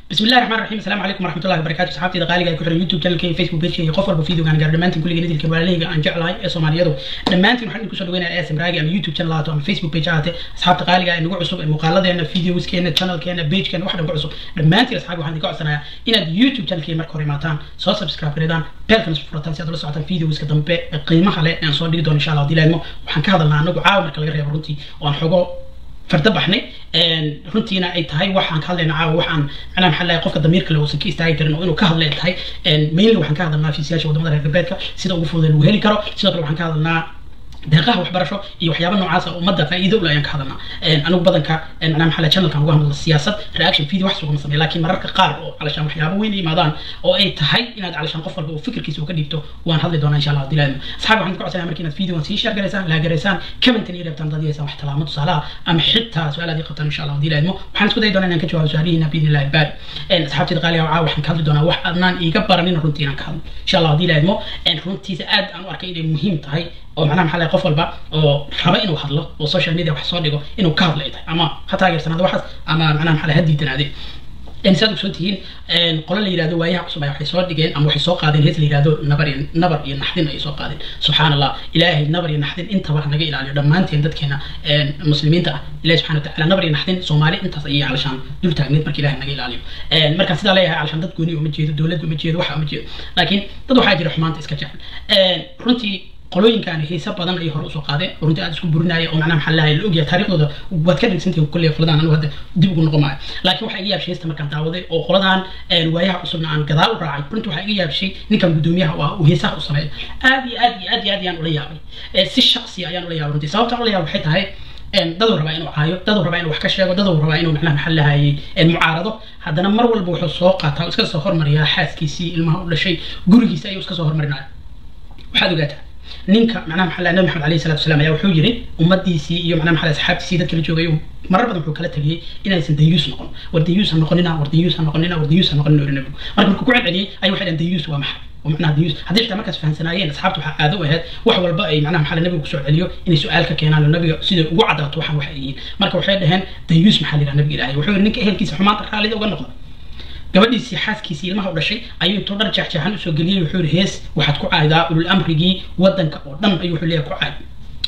بسم الله الرحمن الرحيم السلام عليكم ورحمه الله وبركاته صحابتي qaaliga ay ku xiran youtube channelkayga facebook pagekayga qof walba videogaan gaar dhammaantiin kulliga nidilka walaalahayga aan jeclahay ee soomaaliyadu dhammaantiin waxaan idinku soo dhaweynaya asm raagi ama youtube channel ahaato ama facebook page ahaate asxaabta qaaliga ee nagu cusub ee muuqaaladeena videoskeena channelkeena pagekeena wax dhan ku cusub dhammaantiin asxaabi waxaan idinka codsanayaa inaad youtube channelkayga marka hore imaataan soo subscribe gareedaan beelkana soo furataan si aad ula socotaan videoska dambe ee qiimaha leh aan soo dhigi doono insha allah haddii laadmo waxaan ka hadalnaa anagu caawa marka laga reebo runtii oo aan xogo farda baxnay runtiina ay tahay waxaan ka hadlayna caawa waxaan macnaha maxaa lahay qofka damiirka le uusan ka istaagi karin oo inuu ka hadlay tahay mainly waxaan ka hadalnaa fiisiyaasha wadamada reer galbeedka sida ugu fudud lagu heli karo sidoo kale waxaan ka hadalnaa deeqaha waxbarasho iyo waxyaaba noocaas oo ummadda faa'iido ule ayaan ka hadalnaa anigu badanka macnaha maxaa lahay channelkan uga hadla siyaasad reaction video wax sugama sameeya laakiin mararka qaar oo calashaan waxyaaba weyn yimaadaan oo ay tahay inaad calashaan qof walba uu fikirkiisa uu ka dhiibto waan hadli doonaa insha allah haddii laadmo asxaabi waxaan ku codsanaya marka inaad videogan sii share garaysaan laa garaysaan commentan iyo reebtaan dad yeesaan wax talaamo tusaalaha ama xitaa su-aal aad ii qabtaan insha allah haddii laadmo waxaan isku dayi doonaa inaan ka jawaabo su-aalihiina biidni illahi baari asxaabtida qaaliga caawa waxaan ka hadli doonaa wax adnaan iiga baranin runtii inaan ka hadlo insha allah haddii laadmo runtiisa aad aan u arkay inay muhiim tahay oo macnaha maxaa lahay qof walba oo raba inuu hadlo oo social media wax soo dhigo inuu ka hadla ay tahay ama ha taageersanaado waxaas ama macnaha maxaa lahay ha diidanaade saad ogsoon tihiin qolo la yihahdo waayaha cusub ay waxay soo dhigeen ama waxay soo qaadeen hees la yihahdo nabar iyo nabar iyo naxdin ayay soo qaadeen subxaan allah ilaahay nabar iyo naxdin intaba naga ilaaliyo dhammaanteen dadkeena muslimiinta ah ilahi subxana wataala nabar iyo naxdin soomaali intaas ayay calashaan dul taagneed marka ilahay naga ilaaliyo marka sidaa leeyahay calashaan dad gooni uma jeedo dowlad uma jeedo waxa uma jeedo laakiin dad waxaa jira xumaanta iska jecel runtii qolooyinkan xiise badan ay hore usoo qaadeen runtii aad isku burinaya oo macnaha maxaa lahay la ogyahay taariikhdooda waad ka dhegsantihin kulley qoladan anigu hadda dib ugu noqon maayo laakiin waxaa iga yaabshay heesta markaan daawaday oo qoladan waayaha cusubna aan gadaal u raacay runtii waxaa iga yaabshay ninkan guddoomiyaha ah uu heesaha u sameeyo aad iyo aad iyo aad iyo aad ayaan ula yaabay si shaqsi ayaan ula yaabay runtii sababta ula yaabay waxay tahay daduu rabaa inuu caayo daduu rabaa inuu wax ka sheego daduu rabaa inuu macnaha maxaa lahayay mucaarado haddana mar walba wuxuu soo qaataa oo iska soo hormariyaa xaaskiisii ilmaha u dhashay gurigiisa ayuu iska soo hormarinaya waxaad ogaataa ninka macnaha maxaa nabi maxamed alayhi salatu wasalam ayaa wuxuu yiri ummadiisii iyo macnaha maxaa asxaabtiisii dadka la joogay marar badan wuxuu kala tegiyey inaysan dayuus noqon war dayuus ha noqonina war dayuus ha noqonina war dayuus ha noqonina ori nabigu marka markuu ku celceliyey ayuu waxay dhahan dayuus waa maxay oo macnaha dayuus haddii xitaa markaas fahansanaayeen asxaabta waxaa caado u ahayd wax walba ay macnaha maxaa nabiga kusoo celiyo inay su-aal ka keenaan oo nabiga siday ugu cadaato waxaan waxay yihiin marka waxay dhaheen dayuus maxaa la yidhaha nabiga ilaahay wuxuu yiri ninka ehelkiisa xumaanta raallida uga noqda gabadhiisii xaaskiisii ilmaha u dhashay ayuu intuu dhar jeexjeexan usoo geliyey wuxuu yiri hees waxaad ku caaydaa ulul amrigii wadanka oo dhan ayuu wuxuu leeyahay ku caay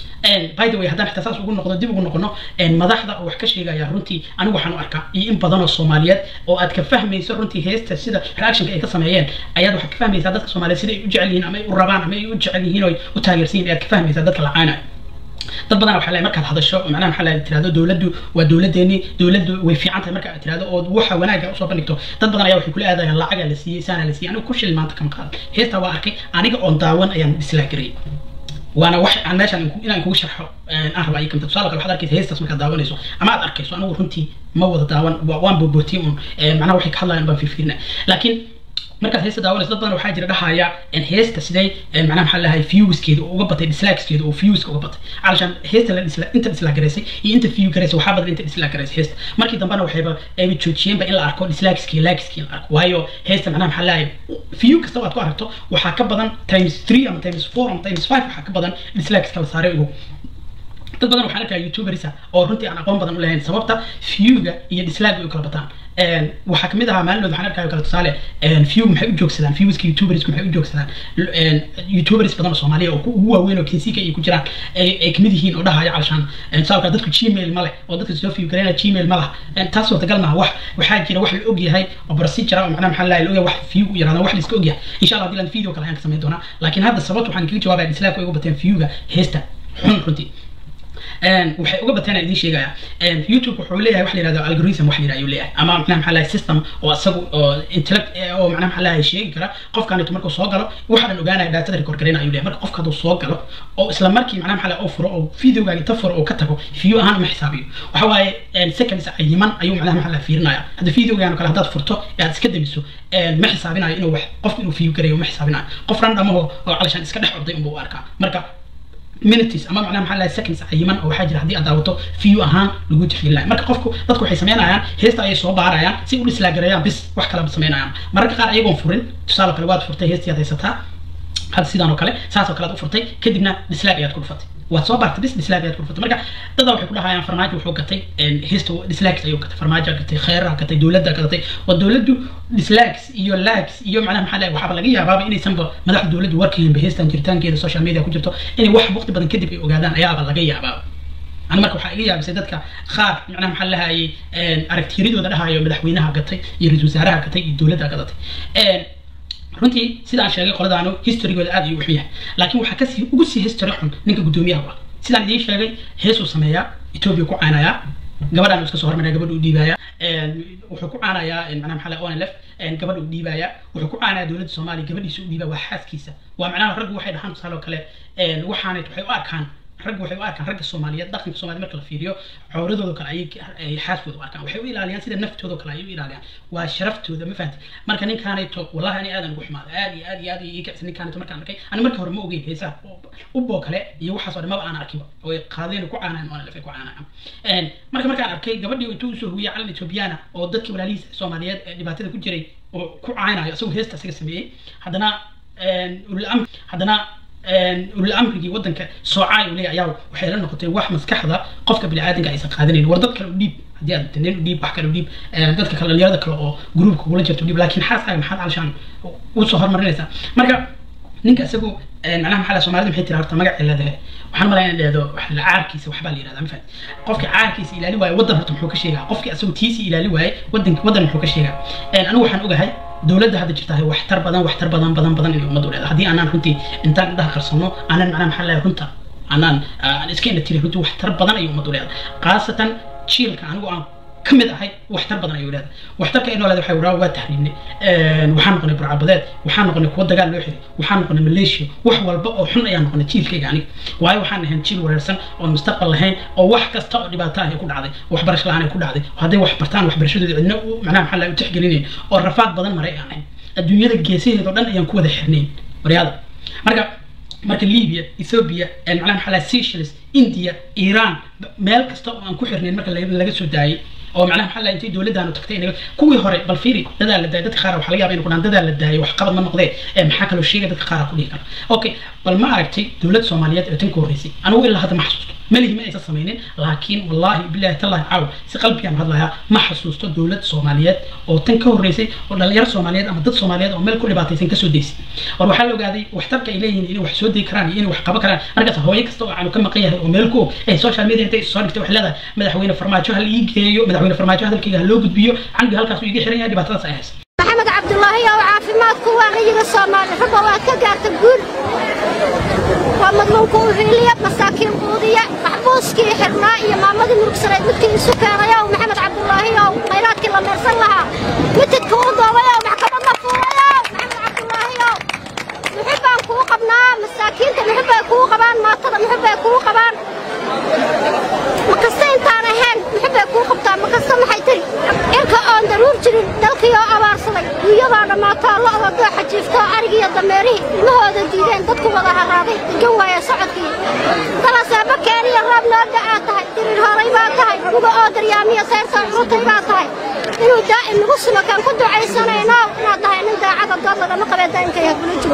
by the way haddaan xitaa saas ugu noqdo dib ugu noqono madaxda oo wax ka sheegaya runtii anigu waxaan u arkaa iyo in badan oo soomaaliyeed oo aad ka fahmayso runtii heesta sida reactionka ay ka sameeyeen ayaad waxaad ka fahmaysaa dadka soomaaliyeed sida ay u jecel yihiin ama ay u rabaan ama ay u jecel yihiin oo ay u taageersan yihin ayaad ka fahmaysaa dadka la caanayo dad badan waxaa leeyahay markaad hadasho macnaha maxaa leeyahay tirahdo dowladdu waa dowladeeni dowladdu way fiican tahay marka aad tirahdo oo waxa wanaaga usoo bandhigto dad badan ayaa waxay kula aadayaan lacaga la siiyey saana la siiyey anigu ku shil maanta kama qaadan heestaa waa arkay aniga oon daawan ayaan islaagarayay waana wax aan meeshaan inaan kugu sharxo aan rabaa iyo kamta tusaale kale waxaad arkaysa heestaas markaad daawanayso ama aad arkayso anigu runtii ma wada daawan waan boobootiye un macnaha waxay ka hadlayaan baan fiirfiirina laakiin markaad heesta daawanayso dad badan waxaa jira dhahaya heesta sidee macnaha maxaa lahay viewskeeda oo uga batay dislikeskeeda oo viewska uga batay calashaan heesta la dhisla inta dislike garaysay iyo inta view garaysay waxaa badan inta dislike garaysay heesta markii dambena waxayba ayba joojiyeenba in la arko dislikeskii likeskii la arko waayo heesta macnaha maxaa lahay view kasta aad ku aragto waxaa ka badan times three ama times four ama times five waxaa ka badan dislikes la saaray ugu dad badan waxaan arkaa youtuberisa oo runtii aan aqoon badan u lahayn sababta viewga iyo dislike ay u kala bataan waxaa kamid ahaa maalinood waxaan arkayo kale tusaale view maxay u joogsadaan viewska youtubersku maxay u joogsadaan youtubers badan oo soomaaliya oo ugu waaweyn oo kinsiga ay ku jiraan ay kamid yihiin oo dhahaya calashaan tusaale dadku gmail ma leh oo dadka soo view gareyna gmail ma laha taas suurtagal maaha wax waxaa jira wax la og yahay oo procedure oo macnaha maxaa la og yahay wax view u yaraadaan wax la iska og yahay insha allah haddii laan video kale ayaan ka samayn doonaa laakiin hadda sababta waxaan kaga jawaabaya dislike ay uga bateen viewga heesta xun runtii waxay uga bateen idin sheegaya youtube wuxuu leeyahay wax la yihahdo algorithm wax la yihahdo ayuu leeyahay ama macnaha maxaa lahay system oo isagu oo intellect oo macnaha maxaa lahay sheegi kara qofkan intu markuu soo galo waxa dhan ogaanaya daatada record gareyna ayuu leeyahay marka qofka hadduu soo galo oo isla markii macnaha maxaa lahay oo furo oo videogaaga inta furo oo ka tago view ahaan uma xisaabiyo waxa waaye seconds cayiman ayuu macnaha maxaa lahay fiirinaya hadda videogaan kale haddaad furto ee aad iska damiso ma xisaabinayo inuu wax qofku inuu view gareeyo ma xisaabinayo qof randamaho oo calashaan iska dhex orday unbuu arkaa marka minutes ama macnaha maxaa lahay seconds cayiman oo waxaa jira haddii aad daawato view ahaan lagu tixgelin lahay marka qofku dadku waxay sameynayaan heesta ayay soo baarayaan si u dhislaagareeyaan bis wax kaleba sameynayaan mararka qaar ayagoon furin tusaale kale waad furtay heestii aad haysataa hadda sidaan oo kale saas oo kale aad u furtay kadibna dislaag ayaad ku dhufatay waad soo baartay bis dislaag ayaad ku dhufatay marka dada waxay ku dhahayaan farmaajo wuxuu gatay hista dislags ayuu gatay farmaajo gatay kheyraa gatay dowladda gatay waa dowladdu dislags iyo lags iyo macnaha maxaa lahay waxaaba laga yaabaaba inaysanba madaxda dowladdu warkayanba heestan jiritaankeeda social media ku jirto inay wax waqti badan kadib ay ogaadaan ayaaba laga yaabaaba ani marka waxaa iga yaabisay dadka qaar macnaha maxaa lahayay aragtiyaradooda dhahayo madaxweynaha gatay iyo ra-isul wasaaraha gatay iyo dowladda gadatay runtii sidaan sheegay qoladaanu historygooda aad ayuu u xun yahay laakiin waxaa kasii ugu sii history xun ninka guddoomiyaha u ah sidaan idiin sheegay heesuu sameeyaa etoobiya ku caanayaa gabadhaan iska soo hormaraya gabadha u dhiibaya wuxuu ku caanayaa macnaha maxaa lahay onlf gabadha u dhiibaya wuxuu ku caanayaa dowladda soomaaliya gabadhiisa u dhiibaya waa xaaskiisa waa macnaha raggu waxay dhahaan tusaale oo kale waxaanay waxay u arkaan raggu waxay u arkaan ragga soomaaliyeed dhaqanka soomaliya marka la fiiriyo cawradooda kale ayay xaaskooda u arkaan waxay u ilaaliyaan sida naftooda kale ayay u ilaaliyaan waa sharaftooda ma fahamti marka ninkaanayto wallahi ani aadan ugu xumaada aad iyo aad iyo aad ii kacsan ninkaanayto markaan arkay ani marka hore ma ogeyn heesaha uboo kale iyo waxaas oo dhan maba aan arkiba oo ay qaadeen ku caanaan oo lafay ku caanaan marka markaan arkay gabadhii intuu usoo huwiyay calan ethoobiyaana oo dadkii walaalihiisa soomaaliyeed ee dhibaatada ku jiray oo ku caanayo isagoo heesta isaga sameeyey haddana ulul haddana ulul amrigii wadanka soocay uu leeyahay ayaa waxay la noqotay wax maskaxda qofka bini'aadanka aysan qaadanayn war dad kale u dhiib haddii aad nin u dhiib wax kale u dhiib dadka kale dhalinyarada kale oo gruupka kula jirto u dhiib laakiin xaaskaaga maxaad alshaan usoo hormarinaysaa marka ninka isagu macnaha maxaa la soomaalida maxay tiri horta magacay leedahay waxaan malaya in dhahdo caarkiisa waxbaa la yidhahdaa ma fahamti qofka caarkiisa ilaali waaye waddan horta muxuu ka sheegaa qofkii asagu tiisi ilaali waaye waddanki waddan muxuu ka sheegaa anigu waxaan ogahay dowladda hadda jirta waxtar badan waxtar badan badan badan inay ummaddu leedahay haddii aanaan runtii intaan indhaha qarsano aanan macnaha maxaa lahay runta aanaan aan iska ina tirin runtii waxtar badan ayay ummaddu leedahay khaasatan jiilka anigu aan ka mid ahay waxtar badan ayuu leedahay waxtarka inoo leedahay waxay waraa waa tahriibnay waxaan noqonay burcabadeed waxaan noqonay kuwa dagaal loo xiray waxaan noqonay maleeshiya wax walba oo xun ayaan noqonay jiilkayga aniga waayo waxaan ahayn jiil wareersan oo mustaqbal lahayn oo wax kasta oo dhibaato ah ay ku dhacday waxbarasho la-aan ay ku dhacday hadday wax bartaan waxbarashadooda cidna macnaha maxaa laga tixgelinayn oo rafaad badan maray aan ahayn adduunyada geesaheeda oo dhan ayaan ku wada xirnayn waryaada marka marka libya ethiopia macnaha maxaa laha seychelles india iran meel kasta oo aan ku xirnayn marka laga soo daayay oo macnaha maxaa laha intay dowladdaanu tagtay inaga kuwii hore bal fiiri dadaa la daayay dadka qaar waxaa laga yaba inay ku dhahan dadaa la daayay wax qabad ma noqdee ee maxaa kaloo sheegay dadka qaar ku dhihi kara okay bal ma aragtay dowlad soomaaliyeed ee tan ka horreysay anigu ilaa hadda ma xasuusto malihi ma aysan samaynin laakiin wallahi billahi tallahi caaw si qalbiyaan hadlayaa ma xasuusto dowlad soomaaliyeed oo tan ka horreysay oo dhalinyaro soomaaliyeed ama dad soomaaliyeed oo meel ku dhibaataysan kasoo daysay war waxaa la ogaaday waxtarka ay leeyihiin inay wax soo dayi karaan iyo inay wax qaban karaan markaas hooyo kasta oo aanu ka maqan yahay oo meel ku og ee social media intay soo dhigtay waxay leedahay madaxweyne farmaajo ha la ii geeyo madaxweyne farmaajo hadalkayga ha loo gudbiyo caniga halkaas uu iga xiran yahay dhibaatadaas ay haysa maxamed cabdulaahi oo caafimaadku waaqiyiga soomaali ragga waa ka gaarta guul waa madluunka u hiiliya masaakiin quudiya maxbuuskii xirnaa iyo maamadii murugsaneed midkii isu keenay ow maxamed cabdulaahi ow khayraadkii la meersan lahaa mitidka u doobay ow maxkamad la fuulay ow maxamed cabdulaahi ow muxib baan kuu qabnaa masaakiinta muxib bay kuu qabaan maatada muxib bay kuu qabaan ma kasta intaan ahayn muxib bay kuu qabtaa ma kasta maxay tiri cirka oon daruur jirin dalkii oo abaarsaday duunyadoo dhammaataa lo'da dooxa jiifto arigiiyo dameerihii ilmahooda diideen dadku wada haraaday degan waaya socodkii dalaseeba keeniyo roob noo da'aa tahay dirir horay baa tahay muga oo daryaamiyo sayrta curutay baa tahay inuu daa'im nagu sulo kaan ku ducaysanayno inaad tahay nin daacada dood lagama qabee daa'imka yagula jiro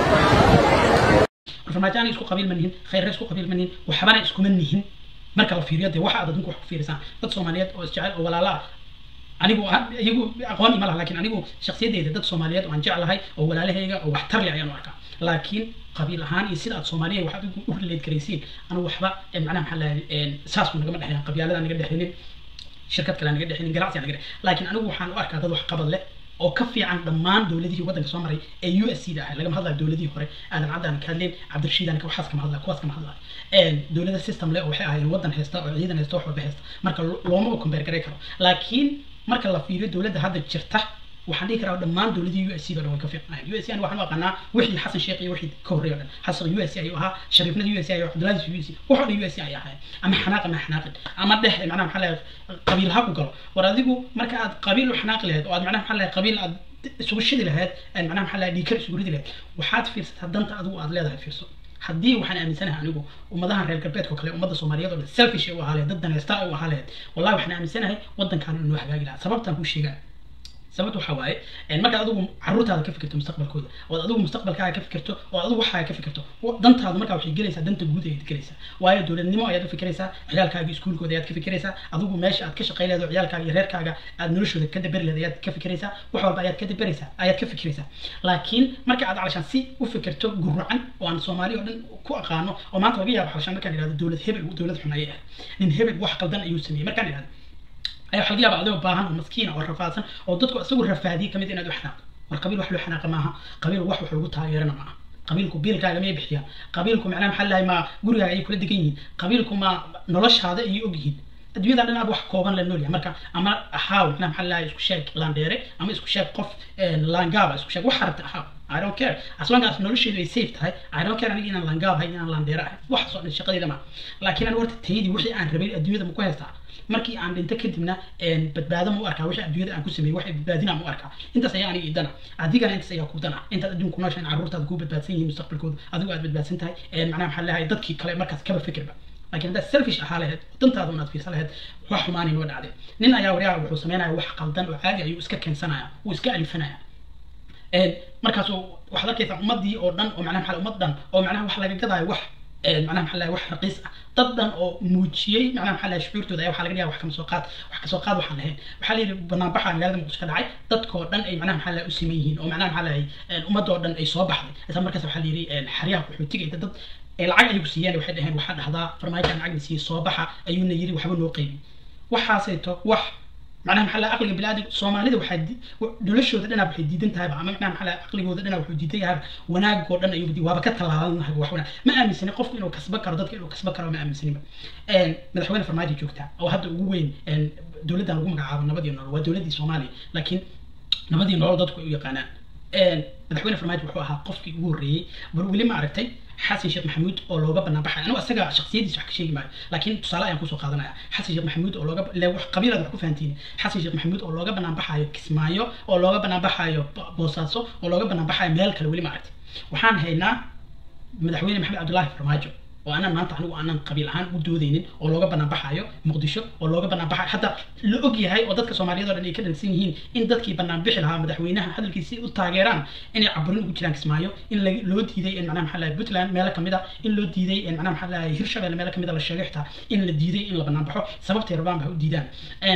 farmaajo isku qabiil ma nihin khayre isku qabiil ma nihin waxbana iskuma nihin marka la fiiriyo dee waxa aad adinku wax ku fiirisaan dad soomaaliyeed oo isjecel oo walaala ah anigu iyagu aqoon ima laha laakiin anigu shakhsiyadeyda dad soomaaliyeed oo aan jeclahay oo walaalahayga oo waxtar leh ayaan u arkaa laakiin qabiil ahaan iyo sida aad soomaaliya waxaad u rileed garaysiin anigu waxba macnaha maxaa lahay saas buu nagama dhexeyn qabyaalada naga dhexeynin shirkad kale naga dhexeynin ganacsi naga dhexeyn laakiin anigu waxaan u arkaa dad wax qabad leh oo ka fiican dhammaan dowladihii waddanka soo maray ee u s c da ahay lagama hadlayo dowladihii hore aadan caddaan ka hadleen cabdirashiidan waxaas kama hadlayo kuwaas kama hadlayo dowlada system leh oo waxay ahaayeen waddan haysta oo ciidan haysta wax walba haysta marka looma u compare garay karo laakiin marka la fiiriyo dowladda hadda jirta waxaan dhihi karaa dhammaan dowladii u s c ba dhan way ka fiicnaayeen u s c ani waxaan u aqaanaa wixii xasan sheekh iyo wixii ka horreeya o dhan xasan u s c ayuu ahaa shariifnada u s c ayuu cabdulaziz u s c wax oo dhan u s c ay ahaayeen ama xanaaq ama xanaaqin ama dhex macnaha maxaa lahay qabiil ha ku galo war adigu marka aad qabiil u xanaaqi lahayd oo aad macnaha maxaa lahay qabiil aad isugu shidi lahayd macnaha maxaa lahay dhiikar isugu ridi lahayd waxaad fiirsataa danta adigu aad leedahay fiirso haddii waxaan aaminsanahay anigu ummadahan reer galbeedka kale ummadda soomaaliyeed oo dhan selfish ay u ahaa lahayd dad danaysta ay u ahaa lahayd wallahi waxaan aaminsanahay waddankan inuu hagaagi lahaa sababtaan kuu sheegaa sababta waxaa waaye markaad adigu caruurtaada ka fikirto mustaqbalkooda ood adigu mustaqbalkaaga ka fikirto oo adigu waxaaga ka fikirto dantaadu markaa waxay gelaysaa danta guud ayaad gelaysaa waayo dowladnimo ayaad u fikiraysaa ciyaalkaaga iskuulkooda ayaad ka fikiraysaa adigu meesha aad ka shaqay leedo ciyaalkaaga iyo reerkaaga aad noloshooda ka daberi leed ayaad ka fikiraysaa wax walba ayaad ka daberaysaa ayaad ka fikiraysaa laakiin marka aad calashaan si u fikirto guracan oo aan soomaali oo dhan ku aqaano oo maanta laga yaabo calashaan markaan idhahdo dowlad hebel dowlad xun ayay ahay nin hebel wax qaldan ayuu sameeyey markaan idhahdo ayaa waxa laga yaaba adigoo baahan oo maskiina oo rafaadsan oo dadku isagu rafaadiyey kamid inaad u xanaaqdo war qabiil wax loo xanaaqa maaha qabiil wax wax lagu taageerana maaha qabiilku biilkaaga miyay bixiyaan qabiilku macnaha maxaa lahay ma gurigaaga ayay kula degan yihiin qabiilku ma noloshaada ayay og yihiin adduunyada dhan aad wax kooban la noolyahay marka ama ahaaw macnaha maxaa lahay isku sheeg laandheere ama isku sheeg qof laangaaba isku sheeg wax rabta ahaaw I don't care as long as nolosheedu ay safe tahay I don't care aniga inaan laangaab ahay inaan laandheere ahay waxaasoo dhan shaqadayda ma laakiin aan warta taydii wixii aan rabay adduunyada ma ku haystaa markii aan dhinto kadibna badbaado ma u arkaa wixii adduunyada aan ku sameeyey waxay badbaadina ma u arkaa intaas ayaa aniga idana adigana intaas ayaa ku dana intaad adduunku nooshahay carruurtaada ku badbaadsan yihiin mustaqbalkooda adigu aad badbaadsan tahay macnaha maxaa leeyahay dadkii kale markaas kaba fikirba laakiin haddaad selfish ahaa lahayd dantaada unaad fiirsan lahayd wax xumaanay noo dhacday nin ayaa waryaha wuxuu sameynaya wax qaldan oo caadi ayuu iska keensanaya wuu iska alifanaya markaasuu waxaad arkaysaa ummadii oo dhan oo macnaha maxaa ummad dhan oo macnaha wax laga gadaayo wax macnaha maxaa lahay wax raqiis ah dad dhan oo muujiyey macnaha maxaa lahay shucuurtooda ayaa waxaa laga dhigaa wax kama soo qaad wax kasoo qaad waxaan lahayn waxaa la yidhi banaanbaxa magaalada muqdisho ka dhacay dadkoo dhan ay macnaha maxaa lahay u siman yihiin oo macnaha maxaa lahay ummadoo dhan ay soo baxday isla markaas waxaa la yidhi xaryaha qaxootiga dad lacag ayagu siiyeen waxay dhaheen waxaa dhahdaa farmaajoan lacag siiyey soo baxa ayuuna yidhi waxba noo qeybi waxaasayto wax macnaha maxaa lahay aqliga biniaadam soomaalida waxaa noloshooda dhanaa waxay diidan tahayba ama macnaha maxaa lahay aqligooda dhanaa wuxuu diidan yahayba wanaagoo dhan ayuu waaba ka tallaalannahay wax wanaag ma aaminsani qofku inuu kasban karo dadka inuu kasban karo ma aaminsaniba madaxweyne farmaajo joogtaa oo hadda ugu weyn dowladdan lagu magacaabo nabad iyo nolol waa dowladdii soomaaliya laakiin nabad iyo nolol dadku ay u yaqaanaan madaxweyne farmaajo wuxuu ahaa qofkii ugu horreeyey bal weli ma aragtay xasan sheekh maxamuud oo looga banaan baxay anigu asaga shaksiyadiisa wax ka sheegi maayo laakiin tusaale ayaan kusoo qaadanaya xasan sheekh maxamuud oo looga le wax qabiilada wax ku fahantiin xasan sheekh maxamuud oo looga banaan baxayo kismaayo oo looga banaan baxayo boosaaso oo looga banaan baxayo meel kale weli ma aragtay waxaan haynaa madaxweyne maxamed cabdullaahi farmaajo oo aanan maanta anigu aanan qabiil ahaan u doodeynin oo looga banaan baxayo muqdisho oo looga banaan baxayo hadda la og yahay oo dadka soomaaliyeed oo dhan ay ka dhansan yihiin in dadkii banaan bixi lahaa madaxweynaha hadalkiisi u taageeraan inay caburin ugu jiraan kismaayo in loo diiday in macnaha maxaa lahay puntland meelo kamid a in loo diiday in macnaha maxaa lahay hirshabelle meelo kamid a la sheegay xitaa in la diiday in la banaan baxo sababtay rabaan ba u diidaan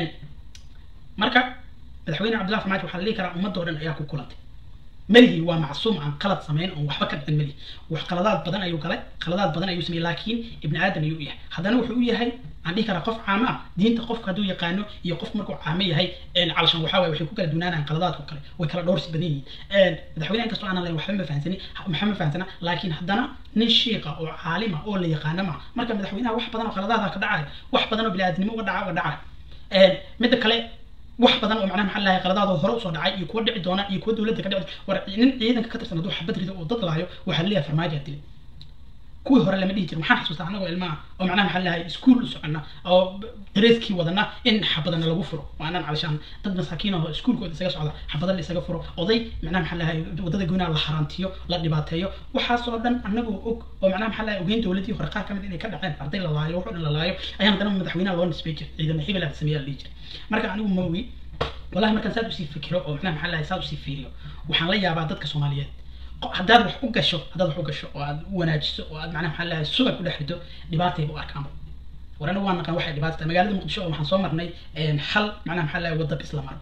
marka madaxweyne cabdullahi farmaajo waxaa la dhihi karaa ummadoo dhan ayaa ku kulantay melihi waa macsuum aan qalad samayn oon waxba ka dhicin melihi wax qaladaad badan ayuu galay qaladaad badan ayuu sameeyey laakiin ibni aadan ayuu u yahay haddana wuxuu u yahay aan dhihi karaa qof caamo ah diinta qofka hadduu yaqaano iyo qof markuu caamo yahay calashan waxaa waye waxay ku kala dunaanayaan qaladaadka kale way kala dhowrsi badan yihiin madaxweyne inkastoo aanan lahayn waxba ma fahansani maxaa ma fahansana laakiin haddana nin shiiqa oo caalima oo la yaqaano ma marka madaxweynaha wax badan oo qaladaada ka dhacaya wax badan oo biniaadnimo uga dhaca uga dhacaya midda kale wax badan oo macnaha maxaa lahay qaladaadoo hore usoo dhacay iyo kuwa dhici doona iyo kuwa dowladda ka dhici war nin ciidanka ka tirsan hadduu xabad rido oo dad laayo waxaa laleeyahay farmaajoa dilay kuwii hore lama dhihi jirin waxaan xasuustaa anagoo ilmaha oo macnaha maxaa lahay iskuul u socona oo dareeskii wadana in xabadana lagu furo waanan calashaan dad masaakiin oo iskuulkooda isaga socda xabada la isaga furo oday macnaha maxaa lahay wadada goynaa la harantiyo la dhibaateeyo waxaasoo dhan anagoo og oo macnaha maxaa lahay ogeyn dowladii hore qaar kamid inay ka dhaceen arday la laayo wuxuu dhan la laayo ayaan haddana madaxweynaha loo nisbay jiray ciidana hebel aa sameeyaa la dhihi jiray marka anigu mawi wallahi markaan saad usii fikiro oo macnaha maxaa lahay saad usii fiiriyo waxaan la yaabaa dadka soomaaliyeed haddaad wax u gasho haddaad wax u gasho oo aad u wanaajiso oo aad macnaha maxaa lahay subag u dhex rido dhibaatayba u arkaanba war anigu waan naqaan waxay dhibaata tahay magaalada muqdisho oo waxaan soo marnay hal macnaha maxaa lahay wadda bis la maro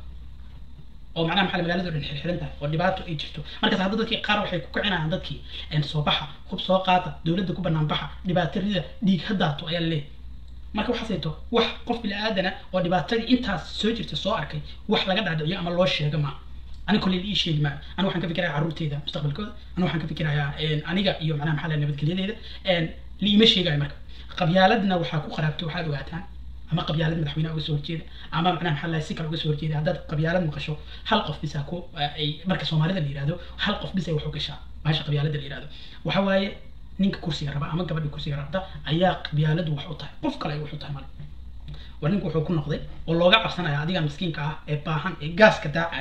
oo macnaha maxaa magaalada dhan xirxiran tahay oo dhibaato ay jirto markaas hadda dadkii qaar waxay ku kicinayaan dadkii soo baxa hub soo qaata dowladda ku banaan baxa dhibaato rida dhiig hadaato ayaa laleeyahay marka waxaasayto wax qof bini aadana oo dhibaatadii intaas soo jirta soo arkay wax laga dhaadhiciyo ama loo sheega maa aniga kolley ii sheegi maayo aniga waxaan ka fikirayaa carruurteyda mustaqbalkooda aniga waxaan ka fikirayaa aniga iyo macnaha maxaa lahay nabadgelyadeeda liima sheegayo marka qabyaaladna waxaa ku qaraabtay waxaad ogaataan ama qabyaalad madaxweynaha uga soo horjeeda ama macnaha maxaa lahay si kale uga soo horjeeda haddaad qabyaalad maqasho hal qof bisa ku ay marka soomaalida la yihahdo hal qof bis ay wax u gashaa bahasha qabyaalada la yihahdo waxa waaye ninka kursiga raba ama gabadha kursiga rabta ayaa qabyaaladu wax u tahay qof kale ay wax u tahay male war ninku wuxuu ku noqday oo looga cabsanaya adigan miskiinka ah ee baahan ee gaaska daacaya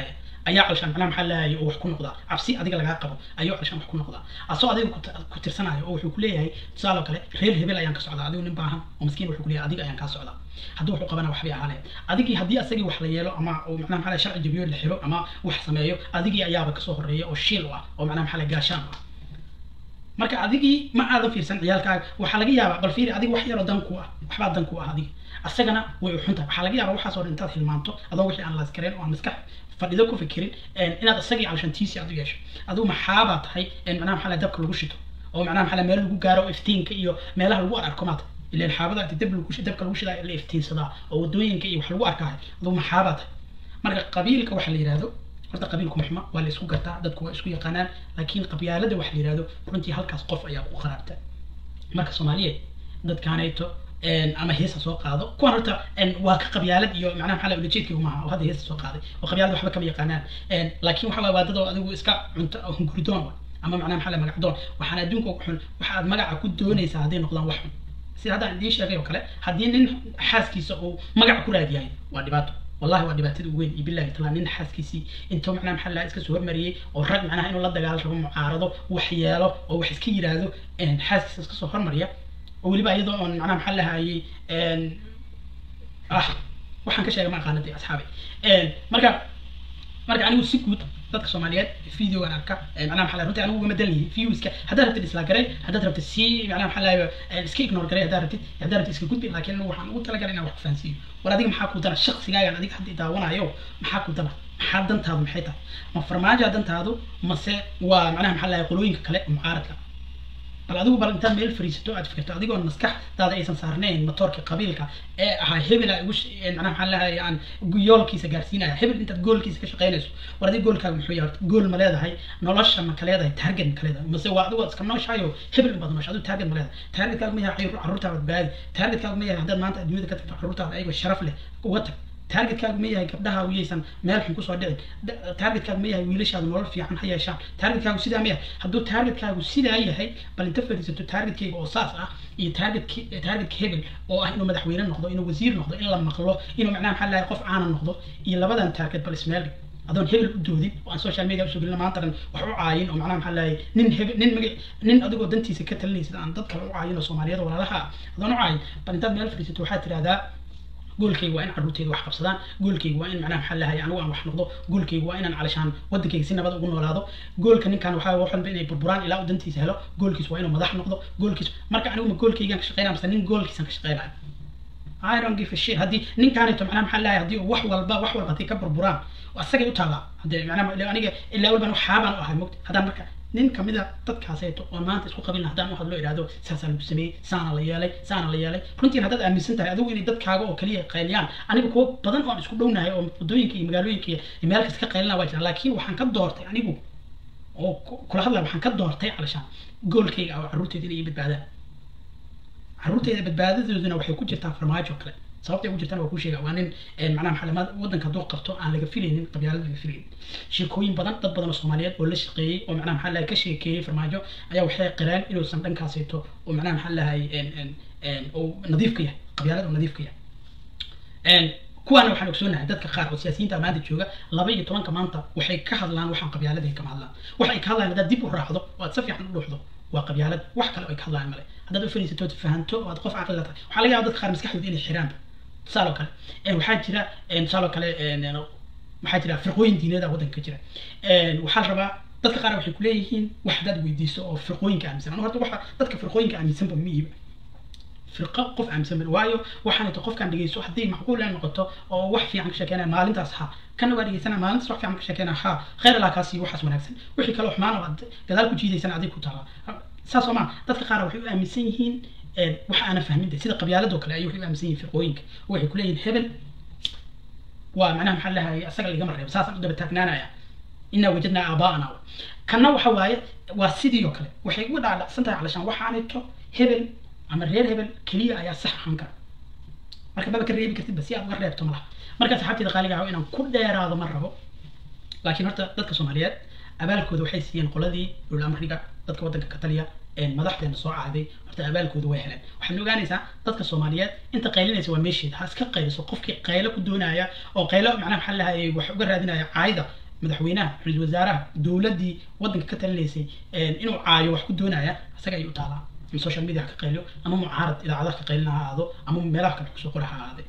ayaa calshaan macnaha maxaa leeyahay oo wax ku noqdaa cabsi adiga lagaa qabo ayuu calshaan wax ku noqdaa asoo adiga ku ta- ku tirsanayo oo wuxuu ku leeyahay tusaale oo kale reer hebel ayaan ka socdaa adigu nin baahan oo miskiin wuxuu ku leeyahay adiga ayaan kaa socdaa hadduu wuxuu qabana waxbay ahaanaya adigii haddii asagii wax la yeelo ama uu macnaha maxaa leeyahay sharci jabiyo la xiro ama wax sameeyo adigii ayaaba kasoo horeeya oo shiil u ah oo macnaha maxaa leeyahay gaashaan u ah marka adigii ma aadan fiirsan ciyaalkaaga waxaa laga yaabaa bal fiiri adiga wax yaroo dan ku ah waxbaa dan ku ah adiga asagana way u xuntahay waxaa laga yaabaa waxaas oo dhan intaad hilmaanto adoo wixii aan laaskareen oo aan maskax fadhido ku fikirin inaad isagii calshantiisi aad u yeesho adigu maxaabaa tahay macnaha maxaa la dabka lagu shito oo macnaha maxaa la meel lagu gaaro oo iftiinka iyo meelaha lagu arko maata ileen xaabada inta dab lagu dabka lagu shidaa la iftiinsadaa oo wadooyinka iyo wax lagu arkahay adigu maxaabaa tahay marka qabiilka waxa la yidhahdo horta qabiilku maxma waa la isku gartaa dadku waa isku yaqaanaan laakiin qabyaalada waxa la yidhahdo runtii halkaas qof ayaa ku qaraabta marka soomaaliyeed dadkaanayto ama heesa soo qaado kuwan horta waa ka qabyaalad iyo macnaha maxaa la ulajeedkii maaha oo hadda heesa soo qaaday oo qabyaalad waxba kama yaqaanaan laakiin waxa waay waa dad oo adigu iska cunto hunguridoon wa ama macnaha maxaa la magacdoon waxaan adduunka ugu xun waxa aad magaca ku doonaysaa hadday noqdaan wax xun sida hadda aan idiin sheegay oo kale haddii nin xaaskiisa uu magac ku raadiyahay waa dhibaato والله waa dhibaatada ugu weyn iyo billahi taala nin xaaskiisii intuu macnaha maxaa lahaa iska soo hormariyey oo rag macnaha inuu la dagaal rabo mucaarado wax yeelo oo wax iska yiraahdo xaaskiisa iska soo hormariya oo weliba iyadoo oon macnaha maxaa lahayey ah waxaan ka sheegay ma aqaanadii asxaabi marka marka anigu si guud dadka soomaaliyeed videogan arka macnaha maxaa runtii anigu ugama dan yihin viewska haddaad rabtid isla garay haddaad rabtid si macnaha maxaa lahayo iska ignore garay haddaad rabtid haddaad rabtid iska gudbi laakiin anigu waxaan ugu talagalay inaan wax ku fahansiiyo war adiga maxaa ku dana shaqsigaagan adiga hadda daawanayo maxaa ku dana maxaa dantaadu maxay tahay ma farmaajoa dantaadu mase waa macnaha maxaa lahayo qolooyinka kale mucaaradka bal adigu bal intaad meel fariisato aad fikirto adigoon maskaxdaada aysan saarnayn matoorka qabiilka ee ahaa hebel aa ugu macnaha maxaa lahaye aan yoolkiisa gaarsiinaya hebel intaad goolkiisa ka shaqaynayso war adiga goolkaaga muxuu yahay gool ma leedahay nolosha ma ka leedahay target ma ka leedahay mase waa adigu iska nooshayo hebel baad noosha adigu target ma leedahay targetkaaga ma yahay carruurtaada badbaadi targetkaaga ma yahay haddaad maanta adduunyada ka tagto carruurtaada ayagoo sharaf leh uga tag targetkaagu ma yahay gabdhaha uyaysan meel xun kusoo dhicin targetkaagu ma yahay wiilashaadu nolol fiican ha yeeshaan targetkaagu sidaa ma yahay hadduu targetkaagu sidaa yahay bal inta fadhiisato targetkayga oo saas ah iyo target targetka hebel oo ah inuu madaxweyne noqdo inuu wasiir noqdo in la maqlo inuu macnaha maxaa lahay qof caana noqdo iyo labadan target bal ismeel dhig adoon hebel u doodin oo aan social media usoo gelin maanta dhan wax u caayin oo macnaha maxaa lahay nin hebel nin maga nin adigoo dantiisa ka talinaysa aan dad kale u caayin oo soomaaliyada walaalaha adoon u caayin bal intaad meel fadhiisato waxaad tirahdaa goolkayga waa in carruurteyda wax qabsadaan goolkayga waa in macnaha maxaa lahay anigu aan wax noqdo goolkayga waa inaan calashaan waddankayga si nabad ugu noolaado goolka ninkan waxaa wax walba inay burburaan ilaa uu dantiisa helo goolkiis waa inuu madax noqdo goolkiis marka anigu ma goolkaygaan ka shaqeynaya mise nin goolkiisan ka shaqeynayo I don't give a shit haddii ninkaanito macnaha maxaa lahay haddii wax walba wax walba haddii ka burburaan asagay u taallaa haddee macnaha aniga ilaa walban waxaabaan u ahay mogta haddaan marka nin kamid a dadkaaseeto oon maanta isku qabilna haddaan u hadlo idhahdo saasaa lagu sameeyey saana la yeelay saana la yeelay runtiin haddaad aaminsan tahay adigu inay dadkaaga oo kaliya qayliyaan aniga kuwo badan oo aan isku dhownahay oo waddooyinka iyo magaalooyinka iyo meel kasta ka qaylina waa jiraan laakiin waxaan ka doortay anigu oo kula hadlaya waxaan ka doortay calashaan goolkayga oo carruurteyda inay ii badbaadaan carruurteyda badbaadadooduna waxay ku jirtaa farmaajo kale sababtay ugu jirtaan waa kuu sheega waa nin macnaha maxaa waddanka hadduu qabto aan laga filaynin qabyaalad laga filaynin sheekooyin badan dad badan oo soomaaliyeed oo la shaqeeyey oo macnaha maxaa lahay ka sheekeeyey farmaajo ayaa waxay qireen inuusan dhankaaseeto oo macnaha maxaa lahay oo nadiif ka yahay qabyaalad oo nadiif ka yahay kuwaana waxaan ogsoonahay dadka qaar oo siyaasiyiinta maanta jooga laba iyo tobanka maanta waxay ka hadlaan waxaan qabyaalada kama hadlaan waxay ka hadlaan haddaad dib u raacdo oo aad si fiican u dhuuxdo waa qabyaalad wax kale ay ka hadlaan male haddaad u fadhiisato ood fahanto oo aad qof caqli la tahay waxaa laga yaaba dadka qaar maskaxdooda inay xiraanba tusaale oo kale waxaa jira tusaale oo kale waxaa jira firqooyin diineed ah waddanka ka jira waxaa la rabaa dadka qaar waxay kuleeyihiin wax haddaad weydiiso oo firqooyinka aaminsan anu horta waxa dadka firqooyinka aaminsanba ma iiba firqo qof aaminsan bal waayo waxaan ito qofkaan dhegeyso haddii macquul ay noqoto oo wax fiican ka sheekeynaya maalintaas ha kana waa dhegeysana maalintaas wax fiican ka sheekeynaya ha khayr allah kaasi waxaas wanaagsan wixii kale xumaan oo aad gadaal ku jiidaysana adig ku taala saas oo maa dadka qaar waxay u aaminsan yihiin wax aanan fahmin sida qabyaaladoo kale ayay waxay u aaminsan yihiin firqooyinka waxay kuleeyihin hebel waa macnaha maxaa lahay asaga lagama reebo saasaan u daba taagnaanaya inaa wajadnaa aabaa'ana kanna waxa waaye waa sidii oo kale waxay uga dhaadhacsan tahay calashaan waxaanito hebel ama reer hebel keliya ayaa sax ahaan kara marka maba ka reebi kartidba si aad uga reebto malaha marka saxaabteeda qaaliga ah inaan ku dheeraado ma rabo laakiin horta dadka soomaaliyeed abaalkooda waxay siiyeen qoladii dhul amriga dadka waddanka ka taliya madaxdeena soo caaday horta abaalkooda way heleen waxaad ogaanaysaa dadka soomaaliyeed inta qaylinaysa waa meesheeda ha iska qayliso qofkii qaylo ku doonaya oo qaylo macnaha maxaa lahay wax uga raadinaya caayda madaxweynaha ra-iisul wasaaraha dowladdii waddanka ka talinaysay inuu caayo wax ku doonaya isaga ayay u taalaa ama social media ha ka qayliyo ama mucaarad idaacadaha ka qaylina ha ahaado ama meelaha kale kusoo qora ha ahaade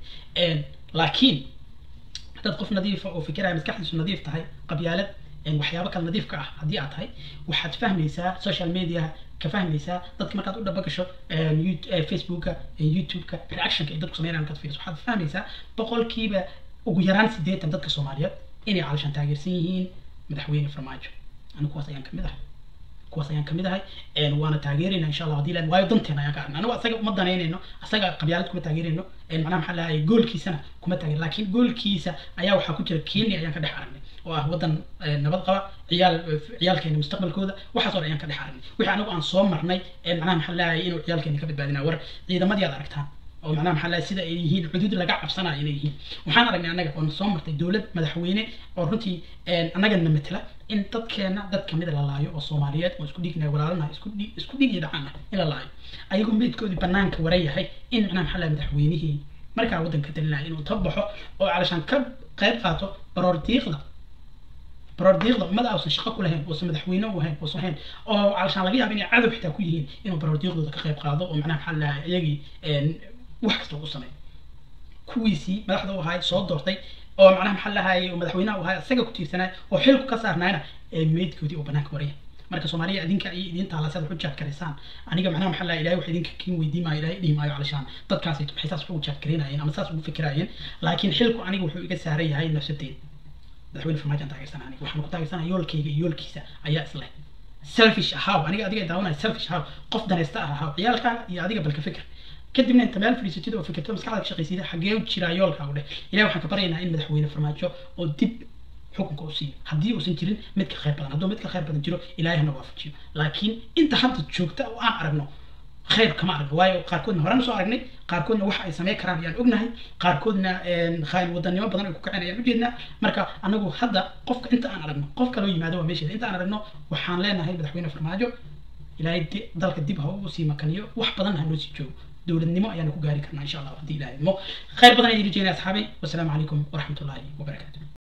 laakiin haddaad qof nadiifa oo fikiraya maskaxdiisu nadiif tahay qabyaalad waxyaabo kale nadiif ka ah haddii aad tahay waxaad fahmaysaa social media ka fahmaysaa dadka markaad u dhaba gasho facebooka youtube-ka reactionka ay dadku sameynayaan markaad fiiriso waxaad fahmaysaa boqolkiiba ugu yaraan siddeetan dadka soomaaliyeed inay calashan taageersan yihiin madaxweyne farmaajo anigu kuwaas ayaan kamid ahay kuwaas ayaan kamid ahay waana taageerayna insha allah hadii la waayo danteena ayaan ka arna anigu asaga uma danaynayno asaga qabyaalad kuma taageerayno macnaha maxaa lahay goolkiisana kuma taageer laakiin goolkiisa ayaa waxaa ku jira kenya ayaan ka dhex aragnay oo ah waddan nabad qaba ciyaal ciyaalkeena mustaqbalkooda waxaas oo dhan ayaan ka dhex aragnay wixii anagu aan soo marnay macnaha maxaa lahay inuu ciyaalkeena ka badbaadinaa war ciidamadii aad aragtaan oo macnaha maxaa lahay sida ay yihiin xuduud laga cabsanayo inay yihiin waxaan aragnay annaga oo soo martay dowlad madaxweyne oo runtii annagana matala in dadkeena dad kamida la laayo oo soomaaliyeed oo isku dhiigna walaalanahay isku dhiig isku dhiig iyo dhacana in la laayo ayagoo meydkoodii banaanka wara yahay in macnaha maxaa lahay madaxweynihii markaa waddanka talinaya inuu tabaxo oo calashaan ka qayb qaato baroor diiqda baroor diiqda ummada uusan shaqo ku lahayn uusan madaxweyne u ahayn uusan ahayn oo calashaan laga yaabo inay cadow xitaa ku yihiin inuu baroor diiqdooda ka qayb qaado oo macnaha maxaa lahay iyagii wax kasta ugu sameeyo kuwiisii madaxda u ahay soo doortay oo macnaha maxaa lahaye madaxweynaha u ahay isaga ku tiirsanay oo xilku ka saarnaayna ee meydkoodii oo banaanka waraya marka soomaaliya idinka iyo idin taala siad wax u jaadkaraysaan aniga macnaha maxaa lahay ilahay wax idinka kin weydii maayo ilahay dhihi maayo calashaan dadkaasi maxay saas ugu jaadkaraynayeen ama saas ugu fikiraayeen laakiin xilku aniga wuxuu iga saaran yahay nafsadeed madaxweyne farmaajoan taageersan aniga waxaan ku taageersanaya yoolkayga iyo yoolkiisa ayaa isleh selfish ahaw aniga adiga daawanaya selfish ahaw qof danaysta ah ahaw ciyaalkaaga iyo adiga balka fikir kadibna inta meel fadhiisatid oo fikirto maskaxda ka shaqaysida xagee u jiraa yoolkaagu dheh ilahi waxaan ka baryaynaa in madaxweyne farmaajo oo dib xukunka u siiyo haddii uusan jirin mid ka khayr badan hadduu mid ka khayr badan jiro ilaahay hana waafajiyo laakiin inta hadda joogta oo aan aragno khayr kama aragno waayo qaarkoodna horaan usoo aragnay qaarkoodna waxa ay sameyn karaan ayaan ognahay qaarkoodna khaayin wadanimo badan ay ku kaceen ayaan ujeednaa marka anagu hadda qofka inta aan aragno qof kaloo yimaado waa meesheeda inta aan aragno waxaan leenahay madaxweyne farmaajo ilaahay dalka dib ha u sii makaniyo wax badan ha noo sii joogo dowladnimo ayaanu ku gaari karnaa insha allah haddii ilaahay idmo khayr badan ayaan idin jeynaya asxaabay wasalaamu calaykum waraxmatullaahi wabarakaatu